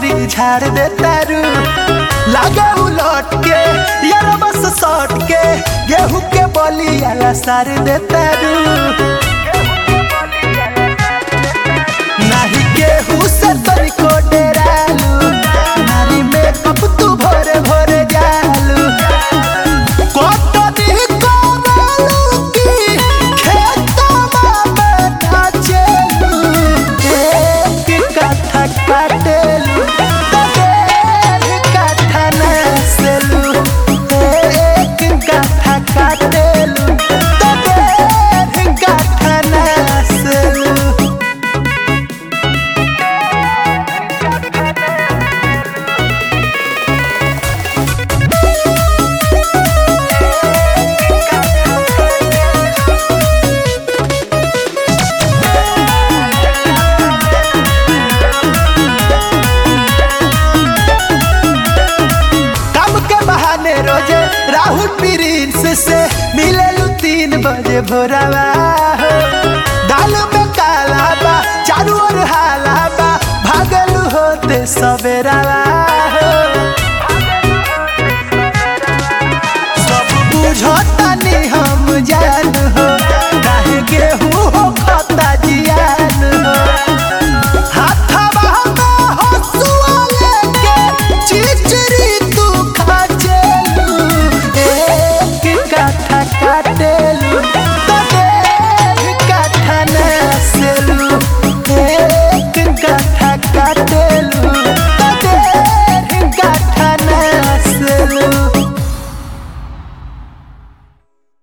बकरी झाड़ दे तारू लागे उलट के यार बस सट के गेहूं के बलिया सार दे तारू नाही गेहूं से तनिको डेरालू नारी में कब तू भोरे भोरे जालू कटनी करालू की खेतवा में नाचेलू एक कट्ठा काटेलू तबेर कट्ठा नसेलू एक कट्ठा काटेलू तबेर कट्ठा नसेलू काम के बहाने रोजे राहुल प्रिंस से मिले तीन बजे भोरवा